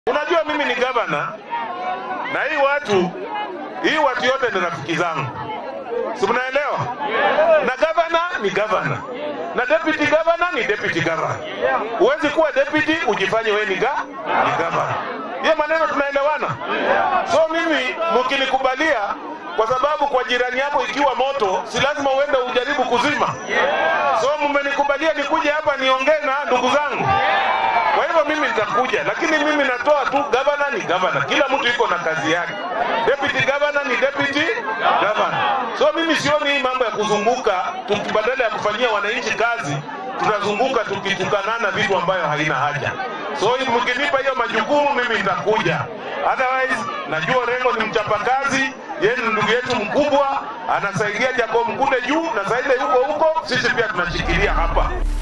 Unajua mimi ni gavana na hii watu hii watu yote ni rafiki zangu, si mnaelewa? Na gavana ni gavana na deputy governor ni deputy governor. Huwezi kuwa deputy ujifanye wewe ni ga ni gavana. Hiyo maneno tunaelewana? So mimi mkinikubalia, kwa sababu kwa jirani yako ikiwa moto, si lazima uende ujaribu kuzima. So mmenikubalia nikuje hapa niongee na ndugu zangu. Kwa hivyo mimi nitakuja, lakini mimi natoa tu, gavana ni gavana, kila mtu iko na kazi yake. Deputy governor ni deputy governor. So mimi sioni hii mambo ya kuzunguka, tuki- badala ya kufanyia wananchi kazi tunazunguka tukitukanana vitu ambayo haina haja. So mkinipa hiyo majukumu, mimi nitakuja. Otherwise, najua Rengo ni mchapakazi, yeye ni ndugu yetu mkubwa, anasaidia Jacob Mkude juu na Saida yuko huko, sisi pia tunashikilia hapa.